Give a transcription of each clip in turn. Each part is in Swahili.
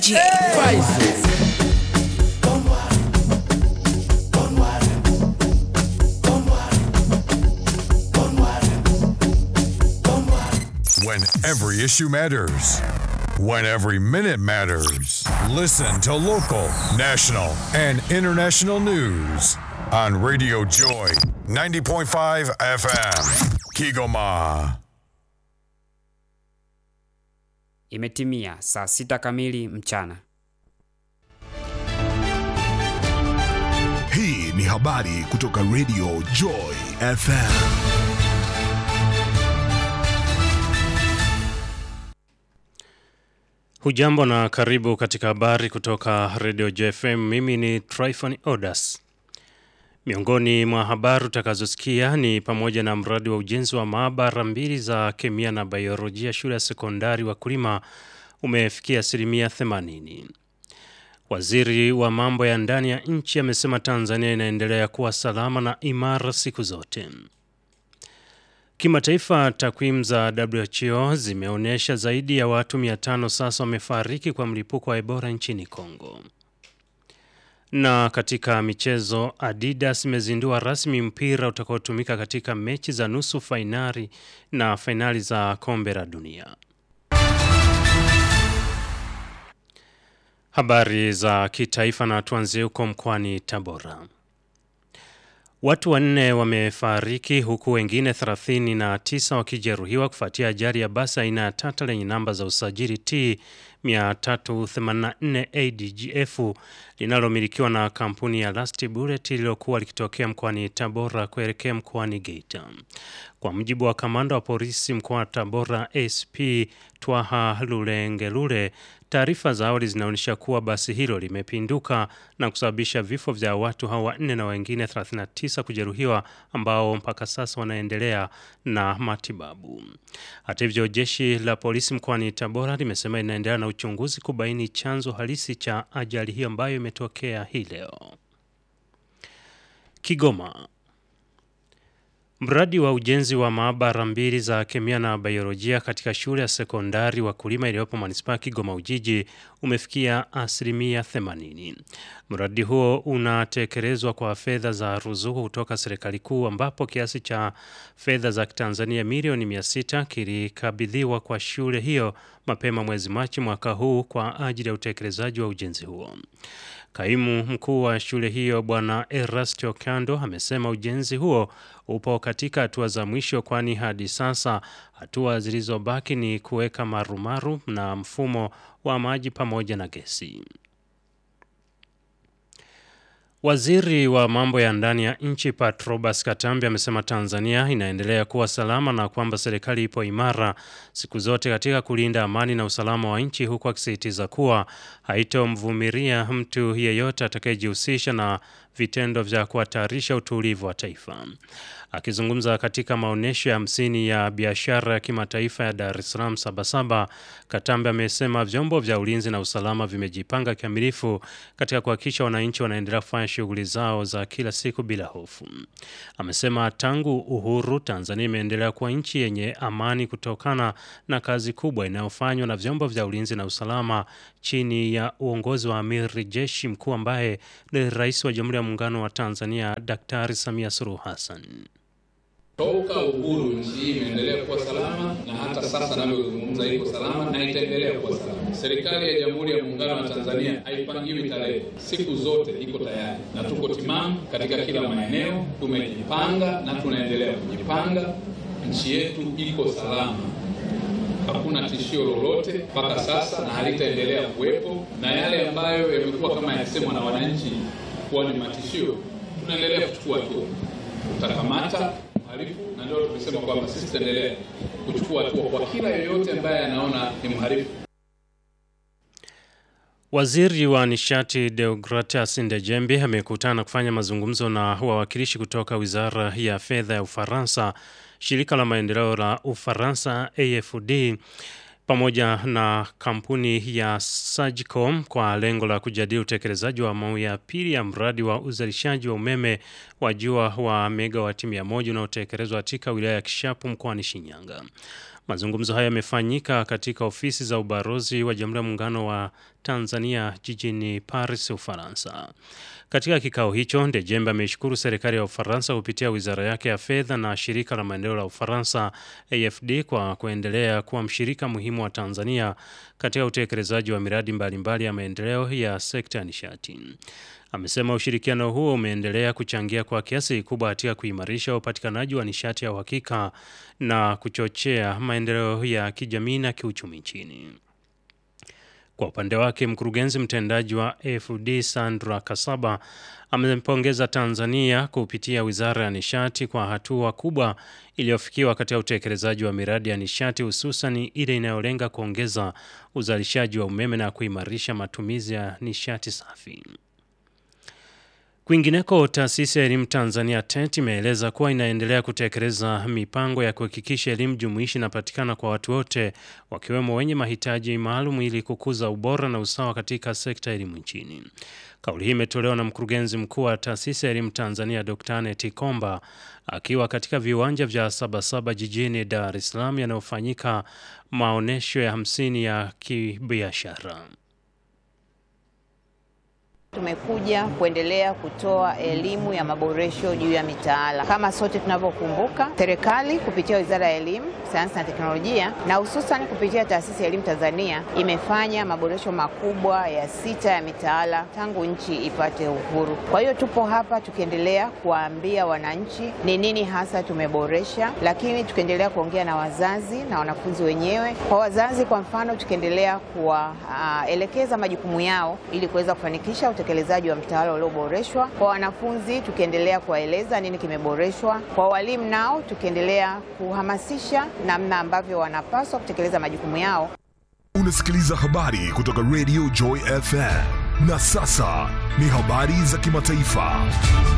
DJ Faizo. When every issue matters. When every minute matters. Listen to local, national, and international news on Radio Joy 90.5 FM. Kigoma. Imetimia saa sita kamili mchana. Hii ni habari kutoka Radio Joy FM. Hujambo na karibu katika habari kutoka Radio JFM. Mimi ni Tryphon Odas. Miongoni mwa habari utakazosikia ni pamoja na mradi wa ujenzi wa maabara mbili za kemia na biolojia shule ya sekondari wakulima umefikia asilimia 80. Waziri wa mambo ya ndani ya nchi amesema Tanzania inaendelea kuwa salama na imara siku zote. Kimataifa, takwimu za WHO zimeonyesha zaidi ya watu 500 sasa wamefariki kwa mlipuko wa Ebola nchini Kongo. Na katika michezo, Adidas imezindua rasmi mpira utakaotumika katika mechi za nusu fainali na fainali za kombe la dunia. Habari za kitaifa na tuanzie huko mkoani Tabora. Watu wanne wamefariki huku wengine 39 wakijeruhiwa kufuatia ajali ya basi aina ya Tata lenye namba za usajili T 384 ADGF linalomilikiwa na kampuni ya Last Bullet lililokuwa likitokea mkoani Tabora kuelekea mkoani Geita. Kwa mujibu wa kamanda wa polisi mkoa wa Tabora SP Twaha Lulengelule, taarifa za awali zinaonyesha kuwa basi hilo limepinduka na kusababisha vifo vya watu hao wanne na wengine 39 kujeruhiwa ambao mpaka sasa wanaendelea na matibabu. Hata hivyo, jeshi la polisi mkoani Tabora limesema inaendelea na uchunguzi kubaini chanzo halisi cha ajali hiyo ambayo imetokea hii leo. Kigoma. Mradi wa ujenzi wa maabara mbili za kemia na biolojia katika shule ya sekondari wakulima iliyopo manispaa ya Kigoma Ujiji umefikia asilimia 80. Mradi huo unatekelezwa kwa fedha za ruzuku kutoka serikali kuu ambapo kiasi cha fedha za Kitanzania milioni 600 kilikabidhiwa kwa shule hiyo mapema mwezi Machi mwaka huu kwa ajili ya utekelezaji wa ujenzi huo. Kaimu mkuu wa shule hiyo Bwana Erastio Kando amesema ujenzi huo upo katika hatua za mwisho, kwani hadi sasa hatua zilizobaki ni kuweka marumaru na mfumo wa maji pamoja na gesi. Waziri wa mambo ya ndani ya nchi Patrobas Katambi amesema Tanzania inaendelea kuwa salama na kwamba serikali ipo imara siku zote katika kulinda amani na usalama wa nchi, huku akisisitiza kuwa haitomvumilia mtu yeyote atakayejihusisha na vitendo vya kuhatarisha utulivu wa taifa. Akizungumza katika maonyesho ya hamsini ya biashara ya kimataifa ya Dar es Salaam Sabasaba, Katambe amesema vyombo vya ulinzi na usalama vimejipanga kikamilifu katika kuhakikisha wananchi wanaendelea kufanya shughuli zao za kila siku bila hofu. Amesema tangu uhuru, Tanzania imeendelea kuwa nchi yenye amani kutokana na kazi kubwa inayofanywa na vyombo vya ulinzi na usalama chini ya uongozi wa amiri jeshi mkuu ambaye ni rais wa Jamhuri ya Muungano wa Tanzania Daktari Samia Suluhu Hassan. Toka uhuru nchi hii imeendelea kuwa salama na hata sasa navyozungumza iko salama na itaendelea kuwa salama. Serikali ya Jamhuri ya Muungano wa Tanzania haipangiwi tarehe, siku zote iko tayari na tuko timamu katika kila maeneo. Tumejipanga na tunaendelea kujipanga. Nchi yetu iko salama, hakuna tishio lolote mpaka sasa na halitaendelea kuwepo, na yale ambayo yamekuwa kama yasemwa na wananchi kuwa ni matishio, tunaendelea kuchukua hatua, tutakamata mhalifu na ndio tumesema kwamba sisi tutaendelea kuchukua hatua kwa kila yoyote ambaye anaona ni mhalifu. Waziri wa nishati Deogratias Ndejembi amekutana kufanya mazungumzo na wawakilishi kutoka wizara ya fedha ya Ufaransa, shirika la maendeleo la Ufaransa AFD pamoja na kampuni ya Sagicom kwa lengo la kujadili utekelezaji wa awamu ya pili ya mradi wa uzalishaji wa umeme wa jua wa megawati 100 unaotekelezwa katika wilaya ya Kishapu mkoani Shinyanga. Mazungumzo hayo yamefanyika katika ofisi za ubalozi wa Jamhuri ya Muungano wa Tanzania jijini Paris, Ufaransa. Katika kikao hicho, Ndejembe ameishukuru serikali ya Ufaransa kupitia wizara yake ya fedha na shirika la maendeleo la Ufaransa AFD kwa kuendelea kuwa mshirika muhimu wa Tanzania katika utekelezaji wa miradi mbalimbali mbali ya maendeleo ya sekta ya nishati. Amesema ushirikiano huo umeendelea kuchangia kwa kiasi kikubwa katika kuimarisha upatikanaji wa nishati ya uhakika na kuchochea maendeleo ya kijamii na kiuchumi nchini. Kwa upande wake, mkurugenzi mtendaji wa AFD Sandra Kasaba amempongeza Tanzania kupitia Wizara ya Nishati kwa hatua kubwa iliyofikiwa katika utekelezaji wa miradi ya nishati hususan ile inayolenga kuongeza uzalishaji wa umeme na kuimarisha matumizi ya nishati safi. Kwingineko, taasisi ya elimu Tanzania TET imeeleza kuwa inaendelea kutekeleza mipango ya kuhakikisha elimu jumuishi inapatikana kwa watu wote wakiwemo wenye mahitaji maalum ili kukuza ubora na usawa katika sekta ya elimu nchini. Kauli hii imetolewa na mkurugenzi mkuu wa taasisi ya elimu Tanzania Dr. Anet Komba akiwa katika viwanja vya Sabasaba jijini Dar es Salaam yanayofanyika maonyesho ya hamsini ya kibiashara. Tumekuja kuendelea kutoa elimu ya maboresho juu ya mitaala. Kama sote tunavyokumbuka, serikali kupitia Wizara ya Elimu, Sayansi na Teknolojia na hususan kupitia Taasisi ya Elimu Tanzania imefanya maboresho makubwa ya sita ya mitaala tangu nchi ipate uhuru. Kwa hiyo tupo hapa tukiendelea kuwaambia wananchi ni nini hasa tumeboresha, lakini tukiendelea kuongea na wazazi na wanafunzi wenyewe. Kwa wazazi, kwa mfano, tukiendelea kuwaelekeza uh, majukumu yao ili kuweza kufanikisha utekelezaji wa mtaala ulioboreshwa. Kwa wanafunzi tukiendelea kuwaeleza nini kimeboreshwa. Kwa walimu nao tukiendelea kuhamasisha namna ambavyo wanapaswa kutekeleza majukumu yao. Unasikiliza habari kutoka Radio Joy FM. Na sasa ni habari za kimataifa.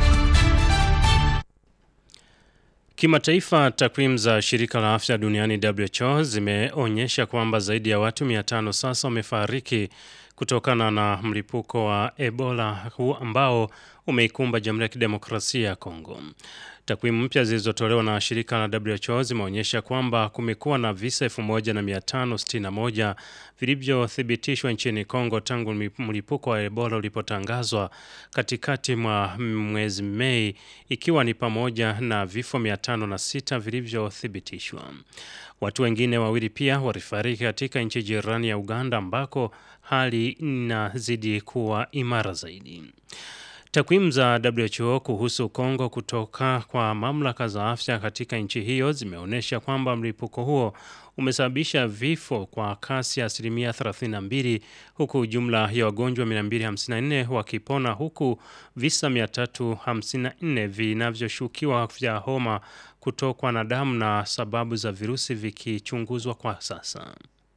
Kimataifa, takwimu za shirika la afya duniani WHO zimeonyesha kwamba zaidi ya watu 500 sasa wamefariki kutokana na mlipuko wa Ebola huu ambao umeikumba Jamhuri ya Kidemokrasia ya Kongo. Takwimu mpya zilizotolewa na shirika la WHO zimeonyesha kwamba kumekuwa na visa 1561 vilivyothibitishwa nchini Kongo tangu mlipuko wa Ebola ulipotangazwa katikati mwa mwezi Mei, ikiwa ni pamoja na vifo 506 vilivyothibitishwa. Watu wengine wawili pia walifariki katika nchi jirani ya Uganda ambako hali inazidi kuwa imara zaidi. Takwimu za WHO kuhusu Kongo kutoka kwa mamlaka za afya katika nchi hiyo zimeonyesha kwamba mlipuko huo umesababisha vifo kwa kasi ya asilimia 32 huku jumla ya wagonjwa 254 wakipona huku visa 354 vinavyoshukiwa vya homa kutokwa na damu na sababu za virusi vikichunguzwa kwa sasa.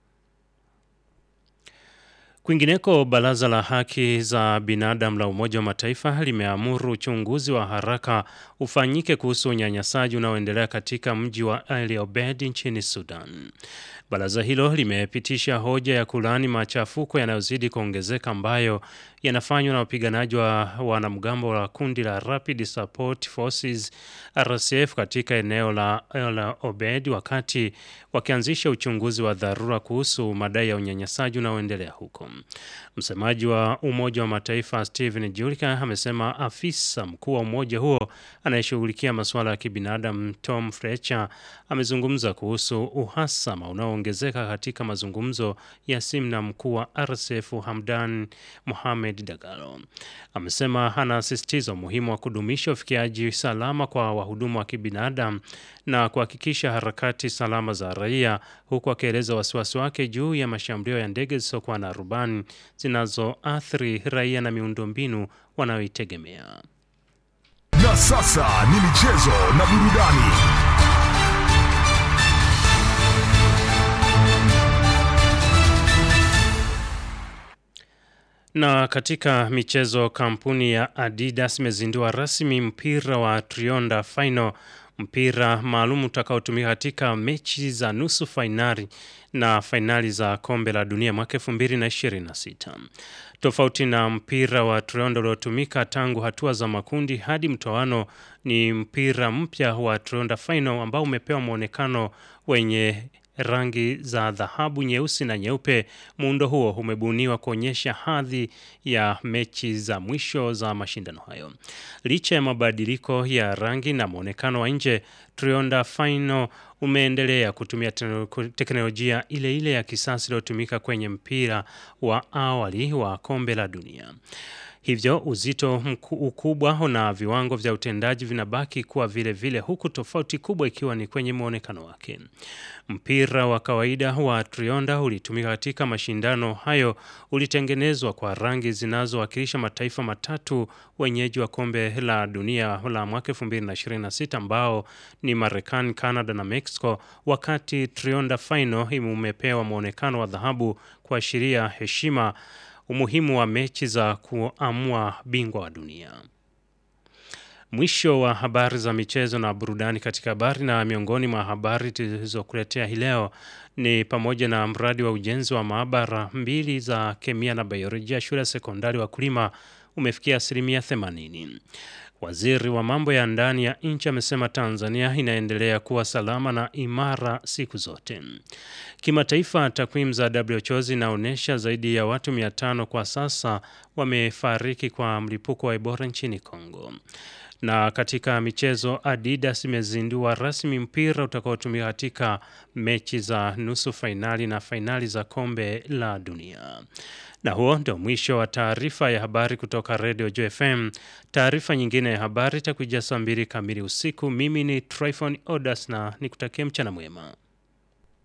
Kwingineko, baraza la haki za binadamu la Umoja wa Mataifa limeamuru uchunguzi wa haraka ufanyike kuhusu unyanyasaji unaoendelea katika mji wa El Obeid nchini Sudan. Baraza hilo limepitisha hoja ya kulaani machafuko yanayozidi kuongezeka ambayo yanafanywa na wapiganaji wa wanamgambo wa kundi la Rapid Support Forces RSF katika eneo la El Obeid wakati wakianzisha uchunguzi wa dharura kuhusu madai ya unyanyasaji unaoendelea huko. Msemaji wa Umoja wa Mataifa Stephen Julika amesema afisa mkuu wa umoja huo anayeshughulikia masuala ya kibinadamu Tom Fletcher amezungumza kuhusu uhasama unaoongezeka katika mazungumzo ya simu na mkuu wa RSF Hamdan Mohamed Dagalo. Amesema anasisitiza umuhimu wa kudumisha ufikiaji salama kwa wahudumu wa kibinadamu na kuhakikisha harakati salama za raia, huku akieleza wasiwasi wake juu ya mashambulio ya ndege zisizokuwa na rubani zinazoathiri raia na miundombinu wanayoitegemea. Na sasa ni michezo na burudani. Na katika michezo, kampuni ya Adidas imezindua rasmi mpira wa Trionda Final, mpira maalum utakaotumika katika mechi za nusu fainali na fainali za kombe la dunia mwaka 2026. Tofauti na mpira wa Trionda uliotumika tangu hatua za makundi hadi mtoano, ni mpira mpya wa Trionda Final ambao umepewa mwonekano wenye rangi za dhahabu, nyeusi na nyeupe. Muundo huo umebuniwa kuonyesha hadhi ya mechi za mwisho za mashindano hayo. Licha ya mabadiliko ya rangi na mwonekano wa nje, Trionda Final umeendelea kutumia teknolojia ile ile ya kisasa iliyotumika kwenye mpira wa awali wa kombe la dunia. Hivyo uzito mku, ukubwa na viwango vya utendaji vinabaki kuwa vile vile, huku tofauti kubwa ikiwa ni kwenye mwonekano wake. Mpira wa kawaida wa Trionda ulitumika katika mashindano hayo, ulitengenezwa kwa rangi zinazowakilisha mataifa matatu wenyeji wa kombe la dunia la mwaka 2026 ambao ni Marekani, Canada na Mexico, wakati Trionda Final umepewa mwonekano wa dhahabu kuashiria heshima umuhimu wa mechi za kuamua bingwa wa dunia. Mwisho wa habari za michezo na burudani katika habari. Na miongoni mwa habari tulizokuletea hii leo ni pamoja na mradi wa ujenzi wa maabara mbili za kemia na biolojia shule ya sekondari Wakulima umefikia asilimia 80. Waziri wa mambo ya ndani ya nchi amesema Tanzania inaendelea kuwa salama na imara siku zote. Kimataifa, takwimu za WHO zinaonyesha zaidi ya watu 500 kwa sasa wamefariki kwa mlipuko wa Ebola nchini Kongo. Na katika michezo, Adidas imezindua rasmi mpira utakaotumika katika mechi za nusu fainali na fainali za kombe la dunia. Na huo ndio mwisho wa taarifa ya habari kutoka Radio JFM. Taarifa nyingine ya habari itakuja saa mbili kamili usiku. Mimi ni Tryphon Odas na nikutakia mchana mwema.